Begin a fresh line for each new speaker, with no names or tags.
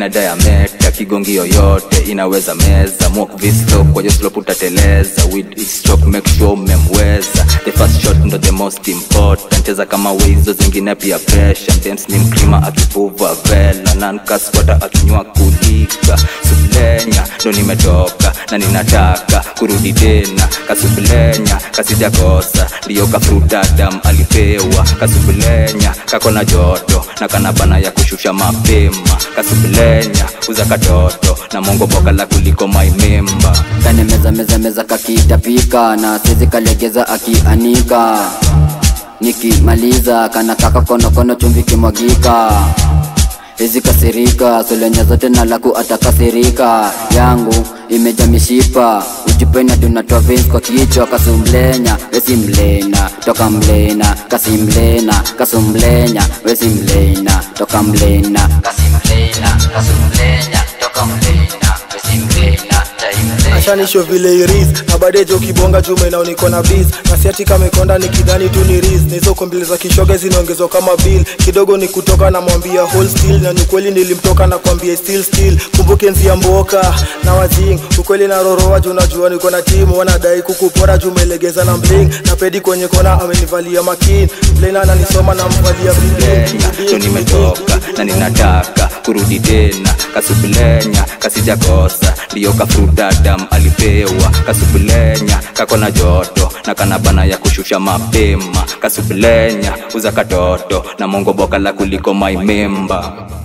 ina diameter kigongi yoyote inaweza meza mwok visto kwa slope utateleza with each stroke make sure umemweza the first shot ndo the most important cheza kama wizo zingine pia pressure James ni mkrima akipuva vela nankaswata akinywa kulika sublenya ndo nimetoka na ninataka kurudi tena kasublenya kasijakosa ndiyo kafrutadam alipewa kasubulenya kako na joto na kanabana ya kushusha mapema kasubulenya uza katoto na mongo boka la kuliko maimemba
kane meza meza meza kakitapika na sizi kalegeza akianika nikimaliza kana kaka konokono chumvi kimwagika hizi kasirika solenya zote na laku atakasirika yangu imeja mishipa ujipenya tunatoa veins kwa kichwa kasumlenya wesi mlena toka mlena kasimlena kasumlenya wesi mlena toka mlena kasimlena kasumlenya toka mlena wesi mlena taimlena
ashanisho vile iris na badejo kibonga jume na uniko na biz na siati kamekonda nikidhani tu ni riz na hizo kombili za kishoga zinaongezwa kama bill kidogo ni kutoka na mwambia whole still na ni kweli nilimtoka na kwambia still still kumbuke nzia mboka na wazing ukweli na roroa juu najua niko na timu wanadai kukupora juu umelegeza na bling na pedi kwenye kona amenivalia makin mlena ananisoma na mvalia
lenya ndo nimetoka na ninataka kurudi tena kasubulenya kasijakosa ndiyo kafrutadam alipewa kasubulenya kako na joto na kanabana ya kushusha mapema kasubulenya uza katoto na mongo boka la kuliko maimemba